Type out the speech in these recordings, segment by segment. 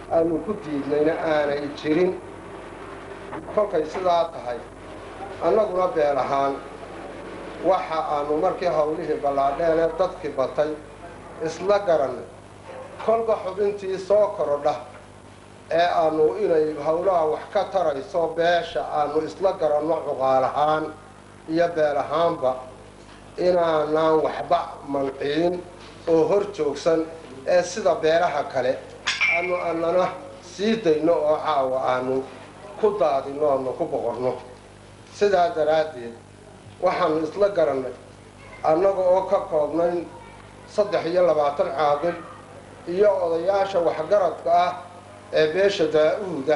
aanu ku diidnayna aanay jirin kolkay sidaa tahay annaguna beel ahaan waxa aanu markii hawlihii ballaadheen ee dadkii batay isla garannay kolba xubintii soo korodha ee aanu inay howlaha wax ka tarayso beesha aanu isla garanno cuqaal ahaan iyo beel ahaanba inaanaan waxba manciin oo hor joogsan ee sida beelaha kale aanu annana sii dayno oo caawa aanu ku daadinno aanu ku boqorno sidaa daraaddeed waxaanu isla garannay annaga oo ka koobnayn saddex iyo labaatan caaqil iyo odayaasha waxgaradka ah ee beesha daa-uuda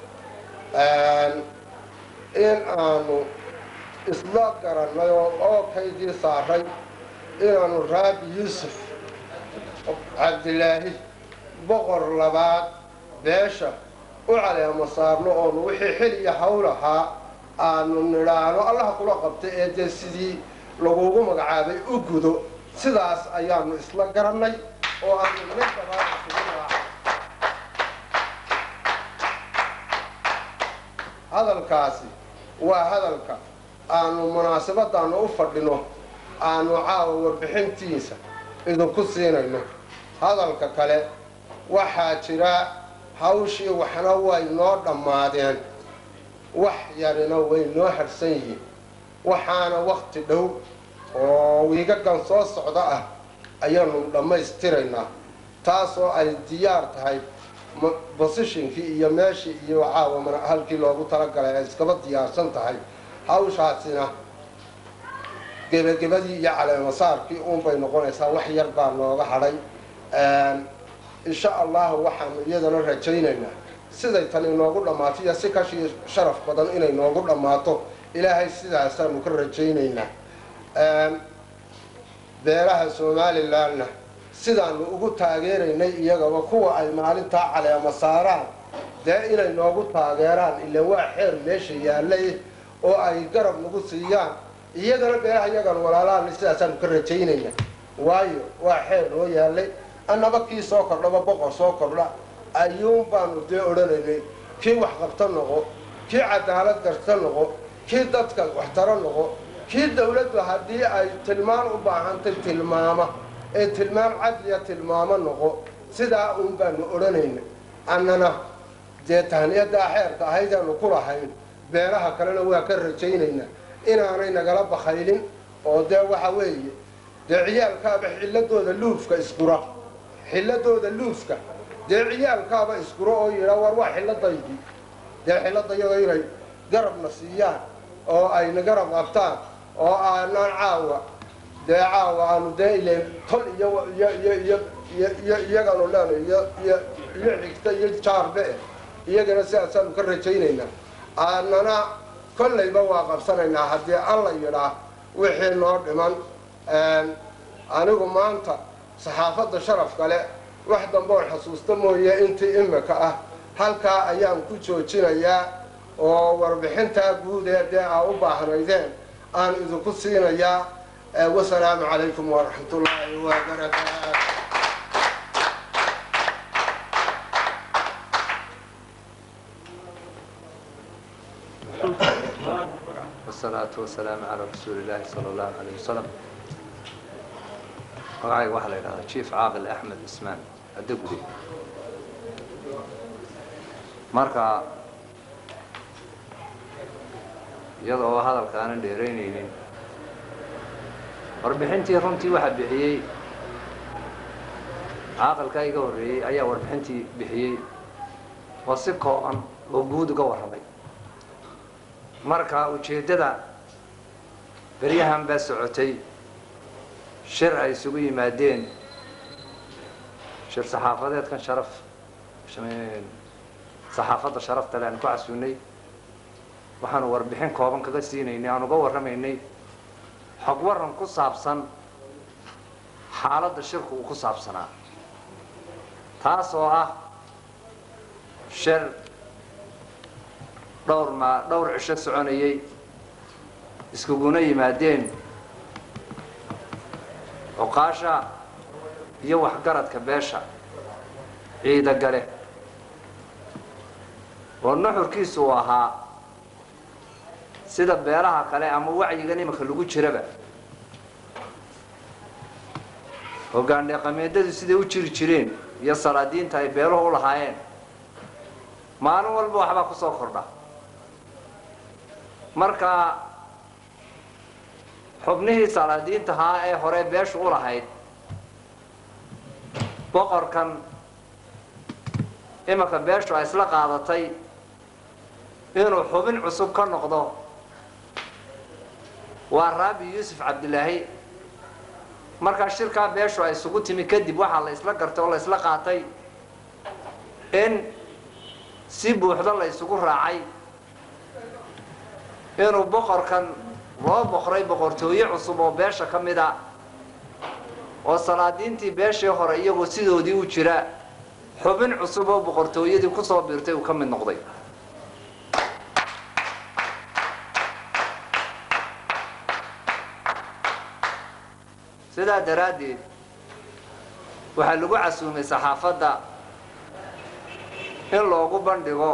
in aanu isla garannay oo ookaydii saaray inaanu raabi yuusuf cabdilaahi boqor labaad beesha u caleemo saarno oonu wixii xil iyo hawl ahaa aanu nidhaano allaha kula qabtay ee dee sidii lagugu magacaabay u gudo sidaas ayaanu isla garannay oo aanu ninkabaaa isugu magaca hadalkaasi waa hadalka aanu munaasabadaanu u fadhino aanu caawa warbixintiisa idinku siinayno hadalka kale waxaa jira hawshii waxna way noo dhammaadeen wax yarina way noo harsan yihiin waxaana wakti dhow oo wiigagan soo socda ah ayaanu dhammaystiraynaa taasoo ay diyaar tahay bosishinkii iyo meeshii iyo caawa halkii loogu talagalay ay iskaba diyaarsan tahay hawshaasina gebagebadii iyo caleemasaarkii uunbay noqonaysaa wax yar baa nooga hadhay insha allahu waxaanu iyadana rajaynaynaa siday tan inoogu dhammaato iyo si kashii sharaf badan inay noogu dhammaato ilaahay sidaasaanu ka rajaynaynaa beelaha somalilanna sidaanu ugu taageeraynay iyagaba kuwa ay maalintaa caleema saaraan dee inay noogu taageeraan ila waa xeer meesha yaallay oo ay garab nagu siiyaan iyagana beelaha iyagan walaalaana sidaasaanu ka rajaynayna waayo waa xeer noo yaallay annaba kii soo kordhaba boqor soo kordha ayuun baanu dee odhanaynay kii waxqabto noqo kii cadaalad garta noqo kii dadka waxtaro noqo kii dawladdu haddii ay tilmaan u baahantay tilmaama ee tilmaam cadliya tilmaamo noqo sidaa uun baanu odhanayna annana dee tahniyadaa xeerka ahaydaanu ku lahayn beelaha kalena waa ka rajaynaynaa inaanay nagala bakaylin oo dee waxa weeye dee ciyaalkaaba xilladooda luufka isgura xilladooda luufka dee ciyaalkaaba isguro oo yidhaa war waa xilladaydii dee xilladayada inay garabna siiyaan oo ayna garab qabtaan oo aanaan caawa dee caawa aanu dee ilen tol iyo iyo iyo iyo iyo iyo iyaganu leena iyo iyo iyo xigta iyo jaarbe iyagana sidaasaanu ka rajaynaynaa aanana kollayba waa qabsanaynaa haddii alla yidhaa wixii noo dhiman anigu maanta saxaafadda sharaf kale wax damboon xasuusta mooye intii imika ah halkaa ayaan ku joojinayaa oo warbixintaa guud ee dee aa u baahnaydeen aan idinku siinayaa wasalaamu calaykum waraxmat ullaahi wabarakaatu والصلاة والسلام على رسول الله صلى الله عليه وسلم magacayga waxaa la yidhahdaa jief caaqil axmed ismaan adagudi marka iyada oo hadalka aanan dheeraynaynin warbixintii runtii waxaa bixiyey caaqilkaa iga horreeyey ayaa warbixintii bixiyey oo si kooban oo guud uga warramay marka ujeeddada beryahan baa socotay shir ay isugu yimaadeen shir saxaafadeedkan sharaf saxaafadda sharafta le aan ku casuunay waxaanu warbixin kooban kaga siinaynay aan uga warramaynay xog warran ku saabsan xaaladda shirku uu ku saabsanaa taas oo ah shir dhowr ma dhowr cisho soconayay iskuguna yimaadeen cuqaasha iyo waxgaradka beesha ciida gale oo nuxurkiisu uu ahaa sida beelaha kale ama wacyigan iminka lagu jiraba hoggaan dhaqameedadu siday u jiri jireen iyo salaadiinta ay beeluhu u lahaayeen maalin walba waxbaa ku soo kordha marka xubnihii salaadiinta ahaa ee hore beeshu u lahayd boqorkan imanka beeshu ay isla qaadatay inuu xubin cusub ka noqdo waa raabi yuusuf cabdilaahi markaa shirkaa beeshu ay isugu timi kadib waxaa la isla gartay oo la isla qaatay in si buuxdo la isugu raacay inuu boqorkan loo boqray boqortooye cusub oo beesha ka mid a oo salaadiintii beeshii hore iyagoo sidoodii u jira xubin cusub oo boqortooyadii kusoo biirtay uu ka mid noqday sidaa daraaddeed waxaa lagu casuumay saxaafadda in loogu bandhigo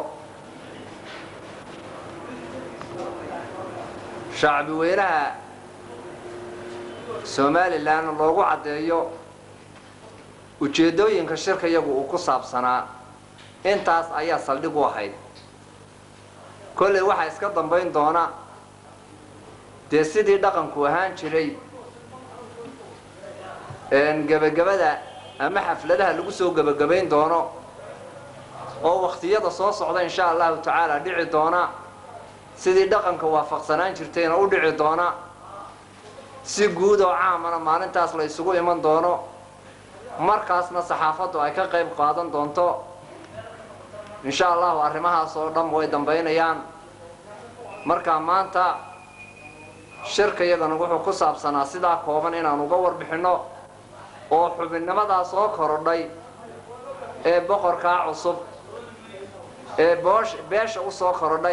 shacbi weynaha somalilan loogu caddeeyo ujeeddooyinka shirka yagu uu ku saabsanaa intaas ayaa saldhig u ahayd kolley waxaa iska dambayn doona dee sidii dhaqanku ahaan jiray gebagabada ama xafladaha lagu soo gebagabayn doono oo wakhtiyada soo socda insha allahu tacaala dhici doona sidii dhaqanka waafaqsanaan jirtayna u dhici doona si guud oo caamana maalintaas la isugu iman doono markaasna saxaafaddu ay ka qayb qaadan doonto insha allahu arrimahaas oo dhan way dambaynayaan markaa maanta shirka iyagana wuxuu ku saabsanaa sidaa kooban inaan uga warbixinno oo xubinnimadaa soo korodhay ee boqorkaa cusub ee boosh beesha u soo korodhay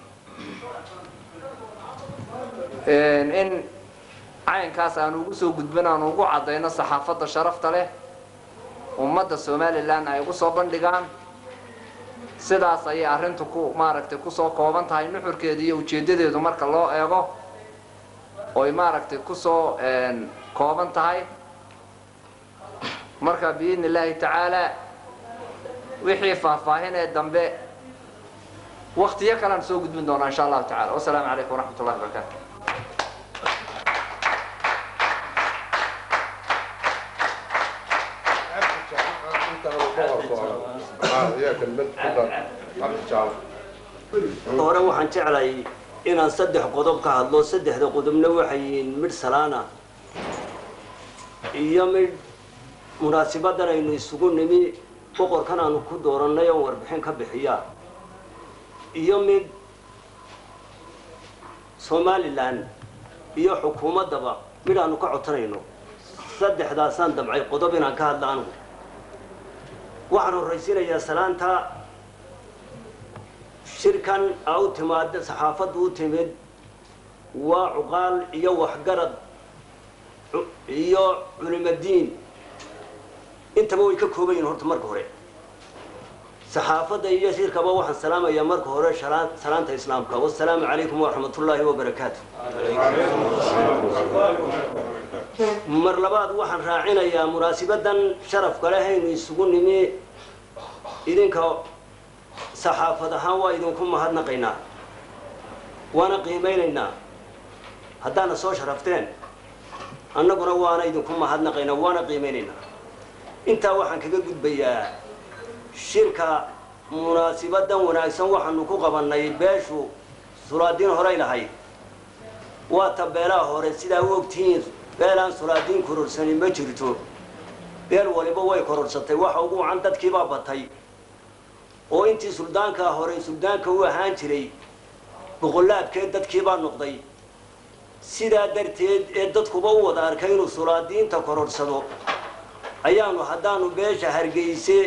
in caynkaas aanu ugu soo gudbin aanu ugu caddayno saxaafadda sharafta leh ummadda somalilan ay ugu soo bandhigaan sidaas ayay arrintu ku maaragtay kusoo kooban tahay nuxurkeeda iyo ujeeddadeedu marka loo eego oy maaragtay kusoo kooban tahay marka biidni illaahi tacaala wixii faahfaahinee dambe waktiyo kalean soo gudbin doonaa insha allahu tacala wasalaamu calaykum waraxmat ullahi wabarakaatu hore waxaan jeclay inaan saddex qodob ka hadlo saddexda qodobna waxay yihiin midh salaana iyo midh munaasibadan aynu isugu nimi boqorkan aanu ku doorannay oon warbixin ka bixiyaa iyo mid somalilan iyo xukuumaddaba midh aanu ka cotanayno saddexdaasaan damcay qodob inaan ka hadla anugu waxaan horraysiinayaa salaanta shirkan a u timaada saxaafaddu u timid waa cuqaal iyo waxgarad iyo culimadiin intaba way ka kooban yihin horta marka hore saxaafadda iyo shirkaba waxaan salaamayaa marka hore salaanta islaamka wasalaamu calaykum waraxmat ullaahi wabarakaatu mar labaad waxaan raacinayaa munaasibadan sharafka leh aynu isugu nimi idinka saxaafad ahaan waa idinku mahadnaqaynaa waana qiimaynaynaa haddaana soo sharafteen annaguna waana idinku mahadnaqaynaa waana qiimaynaynaa intaa waxaan kaga gudbayaa shirka munaasibadan wanaagsan waxaanu ku qabannay beeshu sulaadiin horey lahayd waa ta beelaha hore sidaa u ogtihiin beelaan sulaadiin kororsanin ma jirto beel waliba way kororsatay waxa ugu wacan dadkiibaa batay oo intii suldaankaa hore suldaanka u ahaan jiray boqolaabkeed dadkiibaa noqday sidaa darteed ee dadkuba u wada arkay inuu sulaadiinta kororsado ayaanu haddaanu beesha hargeyse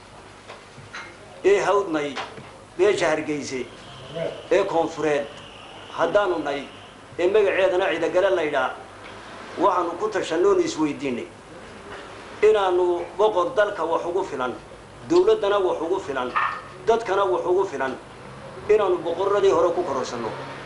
ee hawdnay beesha hargeyse ee koonfureed haddaanu nay ee magaceedana cidagale laydhaa waxaanu ku tashannoonu isweydiinay inaanu boqor dalka wax ugu filan dawladdana wax ugu filan dadkana wax ugu filan inaanu boqoradii hore ku kororsanno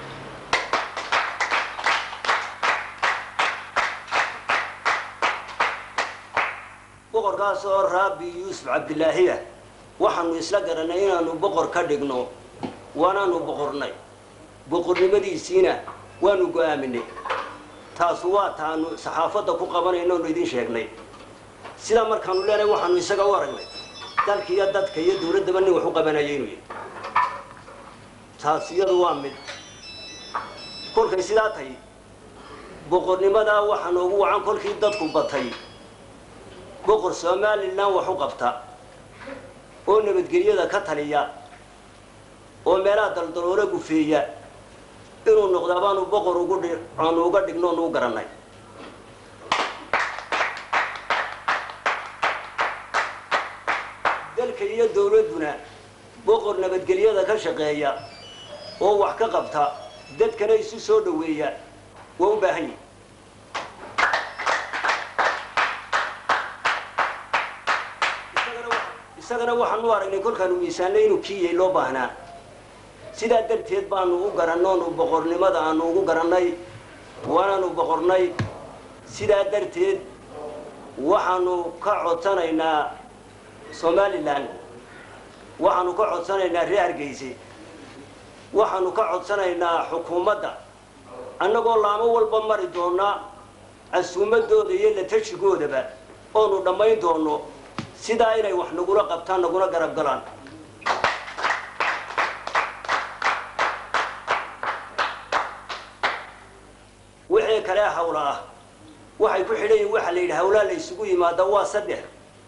boqorkaas oo raabi yuusuf cabdilaahiya waxaanu isla garanay inaanu boqor ka dhigno waanaanu boqornay boqornimadiisiina waanu go-aaminay taasu waa taanu saxaafadda ku qabanayno onu idin sheegnay sidaa markaanu leenahay waxaanu isaga u aragnay dalka iyo dadka iyo dawladdaba nin wax u qabanaya inuu yahy taas iyadu waa mid kolkay sidaa tahay boqornimadaa waxaa noogu wacan kolkii dadku batay boqor somalilan wax u qabta oo nabadgelyada ka taliya oo meelaha daldaloole gufeeya inuu noqdaa baanu boqor ugu dhi aanu uga dhigno onu u garanay dalka iyo dawladduna boqor nabadgelyada ka shaqeeya oo wax ka qabta dadkana isu soo dhoweeya waa u baahan yihi isagana waxaanu aragnay kolkaanu miisaanay inuu kiiyay loo baahnaa sidaa darteed baanu u garannoonu boqornimada aanu ugu garannay waanaanu boqornay sidaa darteed waxaanu ka codsanaynaa somalilan waxaanu ka codsanaynaa reer hargeyse waxaanu ka codsanaynaa xukuumadda annagoo laamo walba mari doona casuumadooda iyo la tashigoodaba oonu dhammayn doono sidaa inay wax nagula qabtaan naguna garab galaan wixii kale hawla ah waxay ku xidhan yihin waxaa la yidhi hawlaa la isugu yimaada waa saddex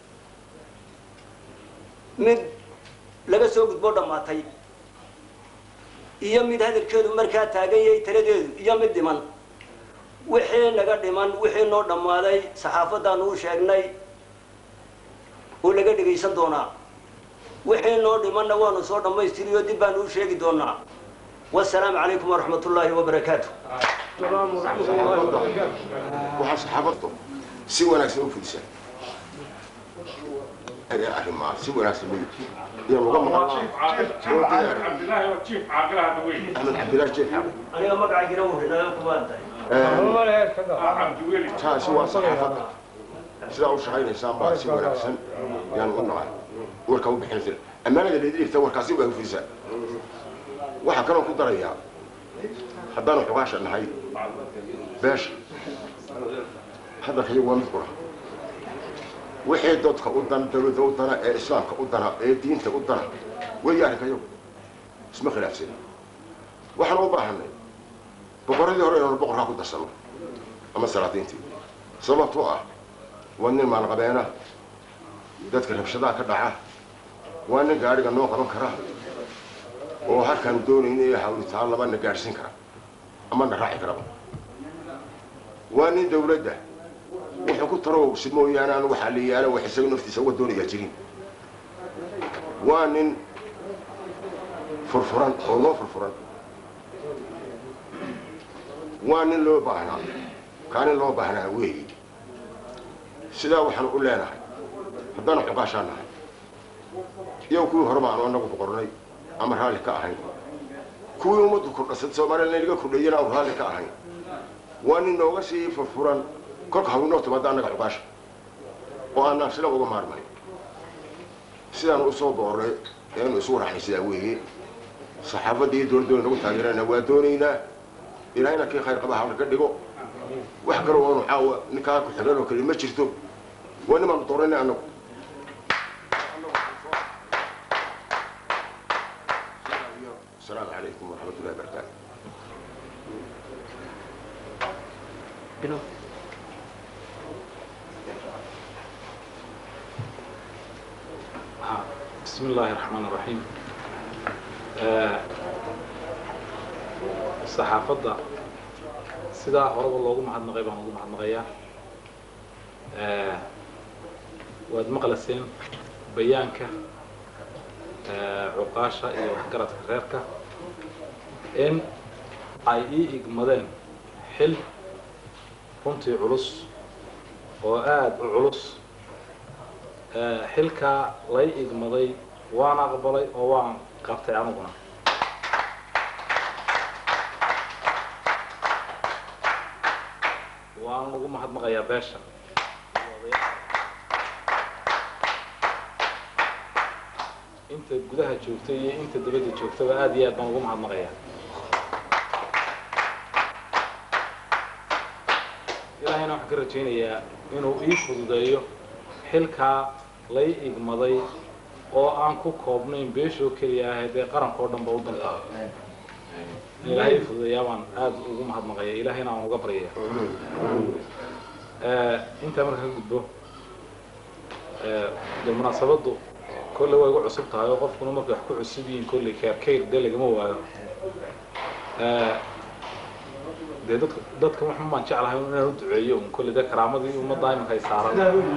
mid laga soo gudbo dhammaatay iyo mid hadalkeedu markaa taagan yahay taladeedu iyo mid dhiman wixii naga dhiman wixii noo dhammaaday saxaafaddaanu u sheegnay oo laga dhegaysan doonaa wixii noo dhimanna waanu soo dhammaystiriyo dib baanu u sheegi doonaa wasalaamu calaykum waraxmat ullaahi wabarakaatu waxaa saxaabaddu si wanaagsan u fudisa ayaa arrimaa si wanaagsan loo iyo laga maqan cabdilaahi oo jiif caaqilahada weyn axmed cabdilaahi jeef aniga magacaygiina wuxinaga kumaan tahay cabdiweli taasi waa saxaafadda sidaa u shaqaynaysaan baa si wanaagsan yaan u nacay warkaa u bixinaysa ammaanada leedilifta warkaasi waa u fudisaa waxaa kaloo ku darayaa haddaanu xugaasha nahay beesha hadalka iyagu waa mid qura wixii dadka u dana dawladda u dana ee islaamka u dana ee diinta u dana weeye arrinka iyagu isma khilaafsan waxaan u baahanay boqoradii hore inaanu boqorkaa ku darsanno ama salaadiintii sababtoo ah waa nin maalqabeena dadka rabshadaha ka dhaca waa nin gaadhiga noo qaban kara oo halkaanu doonayna iyo hawlitaan laba na gaadhsiin kara ama na raaci karaba waa nin dawladda wuxuu ku tarowsi mooyaane aan waxaa la yaala wax isaga naftiisa uga doonayaa jirin waa nin furfuran oo loo furfuran waa nin loo baahnaa kaa nin loo baahnaa weeyi sidaa waxaanu u leenahay haddaanu xugaashaa nahay iyo kuwii horeba aanu anagu boqornay ama raalli ka ahayn kuwii ummaddu kordhasad soomaaliyana inaga kordheeyana aanu raalli ka ahayn waa nin nooga sii furfuran kolka hawnoo timaada annaga xugaasha oo aanaan sila uga maarmay sidaanu usoo boornay eanu isu waraxnay sidaa weeye saxaafadda iyo dowladdoona nagu taageerana waa doonaynaa ilaahayna kii khayr qaba hawla ka dhigo wax kale oonu caawa ninkaa ku xigan oo kale ma jirto waa nimaanu dooranay annagu asalaamu calaykum waraxmat ullahi barakaatu بسم الله الرحمن الرحيم saxaafadda sidaa horeba loogu mahadnaqay baan ugu mahadnaqayaa waad maqlayseen bayaanka cuqaasha iyo waxgaradka reerka in ay ii igmadeen xil runtii culus oo aada u culus xilkaa lay igmaday waan aqbalay oo waan qabtay aniguna mahadnaqayaa beesha inta gudaha joogta iyo inta dibadda joogtaba aad iyo aad baan ugu mahadnaqayaa ilaahayna waxaan ka rajaynayaa inuu ii fududeeyo xilkaa lay igmaday oo aan ku koobnayn beeshoo keliya ahayd ee qaranka oo dhanba u dantaa in ilaahay ii fududeeyaa baan aad ugu mahadnaqaya ilaahayna aan uga baryaya intaa marka ka gudbo de munaasabaddu kolle way igu cusub tahay oo qofkuna markay wax ku cusub yihiin kolley keerkeyr dee lagama waayo dee dadka dadka waxun baan jeclahay inaan u duceeyo un kolley dee karaamadii ummadda imanka ay saaran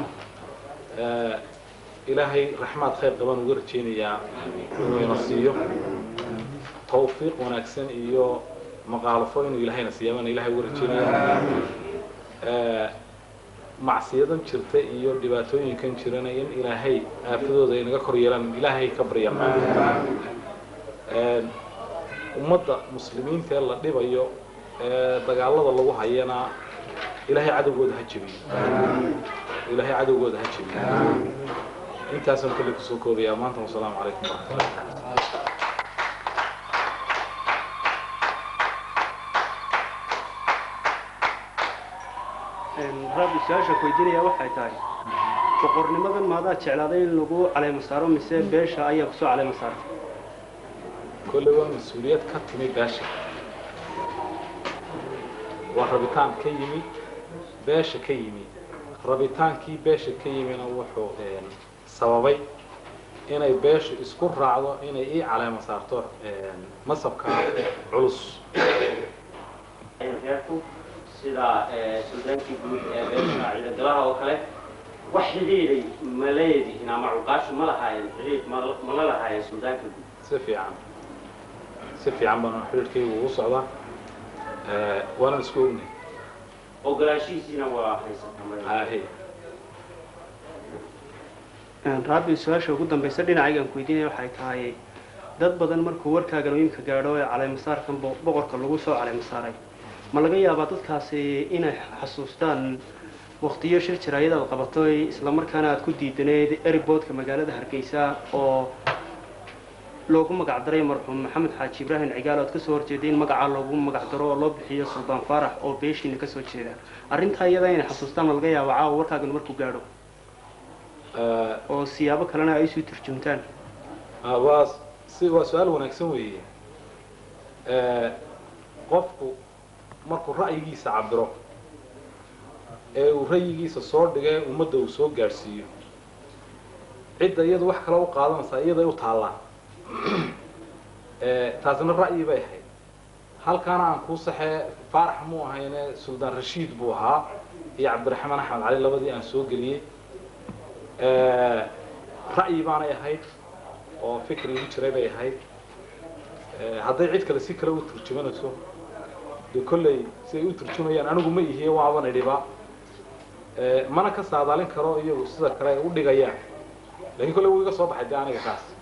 ilaahay raxmaad khayr qabaan uga rajaynayaa inuu ina siiyo tawfiiq wanaagsan iyo maqaalafo inuu ilaahayna siiya baan ilahay uga rajaynaya macsiyadan jirta iyo dhibaatooyinkan jirana in ilaahay aafadooda ay naga kor yeelaan ilaahay ka baryan ummadda muslimiinta ee la dhibayo ee dagaalada lagu hayana ilaahay cadowgooda ha jebiyo ilaahay cadowgooda ha jebiyo intaasaan kolley kusoo koobayaa maanta wasalaamu calaykum waraxmatullahi rabbi su-aasha ku weydiinaya waxay tahay boqornimadan maadaa jeclaaday in lagu caleemo saaro mise beesha ayaa kusoo caleemo saartay kolley waa mas-uuliyad ka timi beesha waa rabitaan ka yimi beesha ka yimi rabitaankii beesha ka yimina wuxuu sababay inay beeshu isku raacdo inay ii caleemo saarto masabka culus sida suldaankii guud ee beesha ciidagalaha oo kale wax xidhiiday ma leedihin ama cuqaashu ma lahaayeen xidhiid ma la lahaayeen suldaanka guud si fiican si fiican baan xidhiidhkaygu ugu socdaa waanan isku ognay ogolaashihiisiina waa haysataa ahe rabbi su-aasha ugu dambaysa dhinacaygaan ku weydiinaya waxay tahay dad badan markuu warkaagan iimka gaadho ee caleemasaarkan boqorka lagu soo caleemasaaray ma laga yaabaa dadkaasi inay xasuustaan waktiyo shir jaraayad aad qabato islamarkaana aad ku diidaneed eriboodka magaalada hargeysa oo loogu magac daray marxuum maxamed xaaji ibraahim cigaal oad kasoo horjeeday in magacaa loogu magac daro oo loo bixiyo suldaan faarax oo beeshiina kasoo jeeda arrintaa iyada inay xasuustaan ma laga yaaba caawa warkaagan markuu gaadho oo siyaabo kalena ay isu turjumtaan waa si waa su-aal wanaagsan weeye qofku markuu ra'yigiisa cabiro ee uu ra'yigiisa soo dhigay ummadda uu soo gaadhsiiyo cidda iyadu wax kale u qaadanaysaa iyaday u taallaa taasina ra'yi bay ahayd halkaana aan kuu saxee faarax muu ahayne suldaan rashiid buu ahaa iyo cabdiraxmaan axmed cali labadii aan soo geliyey ra'yi baanay ahayd oo fikri igu jiray bay ahayd hadday cid kale si kale u turjumanayso dee kolley siday u turjumayaan anigu ma ihiye waaban idhiba mana ka saadaalin karo iyagu sida kale ay u dhigayaan lakiin kolley wuu iga soo baxay dee aniga kaas